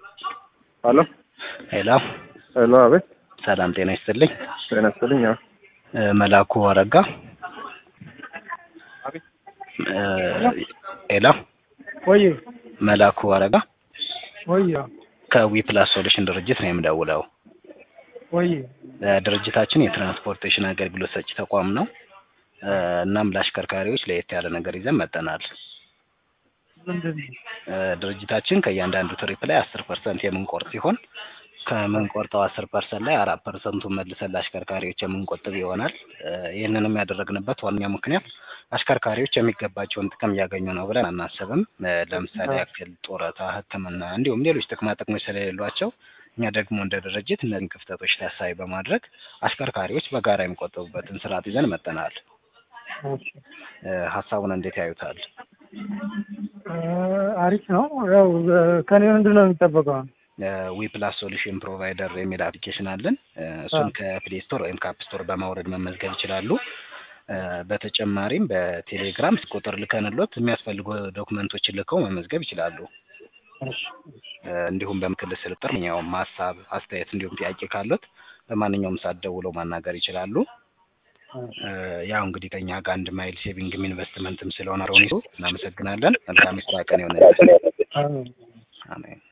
ሄሎ ሄሎ ሄሎ፣ አቤት። ሰላም ጤና ይስጥልኝ። ጤና ይስጥልኝ። አዎ፣ እ መላኩ አረጋ አቤት። እ ሄሎ ወይ መላኩ አረጋ ወይ ከዊ ፕላስ ሶሉሽን ድርጅት ነው የምደውለው። ወይ እ ድርጅታችን የትራንስፖርቴሽን አገልግሎት ሰጪ ተቋም ነው። እ እናም ለአሽከርካሪዎች ለየት ያለ ነገር ይዘን መጠናል። ምንድን ነው? እ ድርጅታችን ከእያንዳንዱ ትሪፕ ላይ አስር ፐርሰንት የምንቆርጥ ሲሆን ከምንቆርጠው አስር ፐርሰንት ላይ አራት ፐርሰንቱን መልሰን ለአሽከርካሪዎች የምንቆጥብ ይሆናል። እ ይህንንም ያደረግንበት ዋነኛ ምክንያት አሽከርካሪዎች የሚገባቸውን ጥቅም እያገኙ ነው ብለን አናስብም። እ ለምሳሌ ያክል ጡረታ፣ ሕክምና እንዲሁም ሌሎች ጥቅማ ጥቅሞች ስለሌሏቸው እኛ ደግሞ እንደ ድርጅት እነዚህን ክፍተቶች ታሳቢ በማድረግ አሽከርካሪዎች በጋራ የሚቆጠቡበትን ስርዓት ይዘን መጠናል። እሺ። እ ሀሳቡን እንዴት ያዩታል? እ አሪፍ ነው። ያው እ ከኔ ምንድን ነው የሚጠበቀው? ዊ ፕላስ ሶሉሽን ፕሮቫይደር የሚል አፕሊኬሽን አለን። እ እሱን ከፕሌይ ስቶር ወይም ከአፕ ስቶር በማውረድ መመዝገብ ይችላሉ። እ በተጨማሪም በቴሌግራም ቁጥር ልከንሎት የሚያስፈልጉ ዶክመንቶችን ልከው መመዝገብ ይችላሉ። እሺ። እ እንዲሁም በምክል ስልጥር ማንኛውም ሀሳብ፣ አስተያየት እንዲሁም ጥያቄ ካሉት በማንኛውም ሰዓት ደውለው ማናገር ይችላሉ። እ ያው እንግዲህ ከኛ ጋር አንድ ማይል ሴቪንግም ኢንቨስትመንትም ስለሆነ አሮኒሱ እናመሰግናለን። መልካም የስራ ቀን ይሆንልን። አሜን። አሜን።